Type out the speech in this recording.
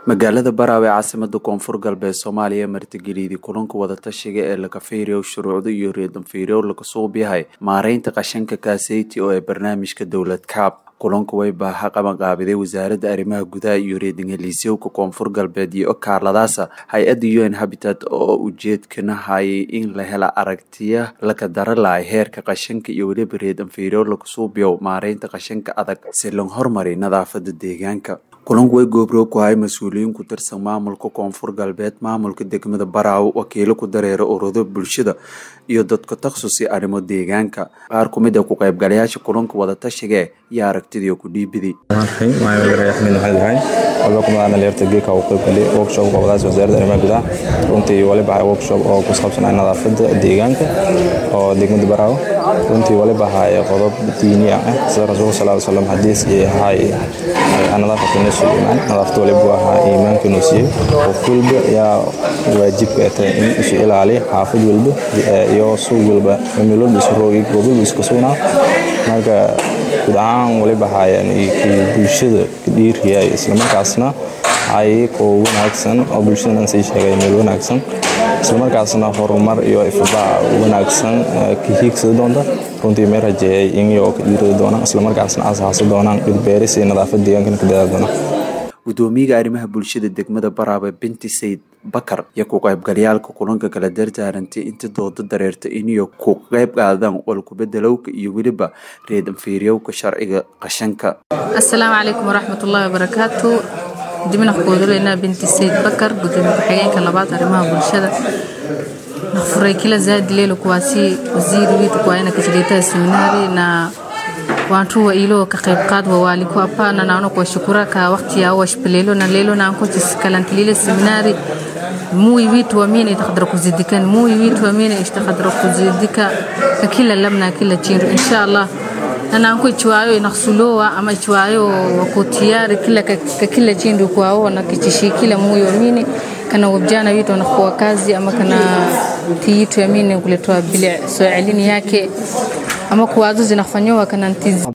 magaalada baraawe caasimada koonfur galbeed soomaaliya martigeliyadii kulanka wadatashiga ee lakafiiriyow shuruucda iyo reedanfiiryow laga suub yahay maareynta qashanka kaaseyti oo ee barnaamijka dowlad kaab kulanku way baaha qabanqaabiday wasaaradda arrimaha gudaha iyo reedingaliisyowka koonfur galbeed iyo okaaladaasa hay-adda u n habitat oo ujeedkana hayay in la hela aragtiya laka dara lahay heerka qashanka iyo weliba reedanfiiryow laga suubyow maareynta qashanka adag si loo hormari nadaafada deegaanka kulanku way goobroog ku hay mas-uuliyiin ku tirsan maamulka koonfur galbeed maamulka degmada baraawo wakiilo ku dareera ururada bulshada iyo dadka taksusi arrimo deegaanka qaar ku mid a ku qaybgalayaasha kulanka wadatashigae iyo aragtidii ku dhiibiday dhalinyarta geeka uu qaybgalay workshop qabadaas wasaaradda arrimaha gudaha runtii waliba workshop oo ku saabsanaa nadaafada deegaanka oo degmada baraawo runtii waliba ahaa qodob diini ah sida rasuulka sal slam xadiis ahay nadaafatu nisfu iimaan nadaafada waliba ahaa iimaanka inuu siiyey qof walba yaa waajibka tahay in isu ilaaliya xaafad walba iyo suuq walba meel walba isu roogi goob walba isku sugnaa marka guud ahaan waliba ahaayeen bulshada dhiiriyay islamarkaasna ay ko wanaagsan oo bulshadan sii sheegay meel wanaagsan islamarkaasna horumar iyo ifbaa wanaagsan ka hiigsada doonta runtii meel rajeeyay inyo ka dhiirada doonaan islamarkaasna asaasi doonaan dhirbeeris iyo nadaafad deegaankana ka dadaal doonaan gudoomiyaga arrimaha bulshada degmada baraabe binti sayid bakar iyo ku qaybgalayaalka kulanka kala dardaarantay inta dooda dareerta iniyo ku qayb qaadaan walkubedelowka iyo weliba reedanfiiryowka sharciga qashanka assalaamu calaykum waraxmatullaahi wabarakaatu dibna kuudulaynaa binti sayid bakar gudoomiye ku-xigeenka labaad arrimaha bulshada nafuray kila zaadi lelo kuwaasi waziri witu kwaena kashiritaha seminari na wantu wa ilo ka qayb qaad wa waaliku apana naano kwa shukura ka wakati ya washpelelo na lelo na anko kalantilile seminari mui witu wamine itakadra kuzidikani mui witu wamine itakadra kuzidika ka kila labna kila chindu insha Allah na anko ichwayo inaksulowa ama ichwayo wako tayari kila ka kila chindu kwao na kichishi kila mui wamine kana wabjana witu wanakuwa kazi ama kana tiyitu yamine kuletwa bile so elini yake ama kuwazo zinafanyowa kana ntizi